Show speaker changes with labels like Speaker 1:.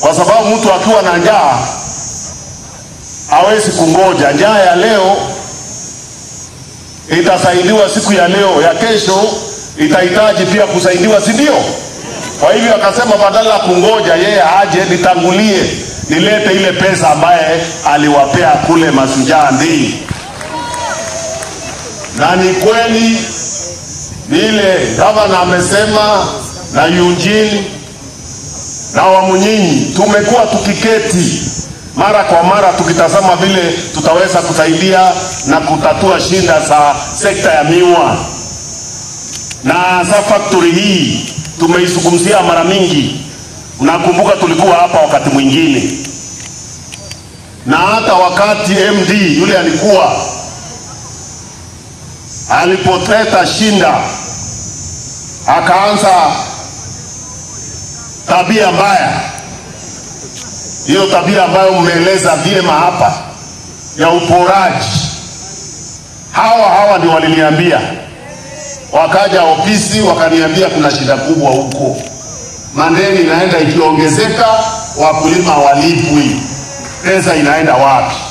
Speaker 1: kwa sababu mtu akiwa na njaa hawezi kungoja. Njaa ya leo itasaidiwa siku ya leo, ya kesho itahitaji pia kusaidiwa, si ndio? Kwa hivyo akasema badala ya kungoja yeye aje nitangulie, nilete ile pesa ambaye aliwapea kule Mashujaa Ndii. Na ni kweli vile gavana amesema na Eugene na Wamunyinyi, tumekuwa tukiketi mara kwa mara tukitazama vile tutaweza kusaidia na kutatua shida za sekta ya miwa na sa factory hii tumeizungumzia mara mingi. Nakumbuka tulikuwa hapa wakati mwingine, na hata wakati MD yule alikuwa alipoleta shinda, akaanza tabia mbaya, hiyo tabia ambayo mmeeleza vyema hapa ya uporaji. Hawa hawa ndio waliniambia wakaja ofisi wakaniambia kuna shida kubwa huko, mandeni inaenda ikiongezeka, wakulima walipwi, pesa inaenda wapi?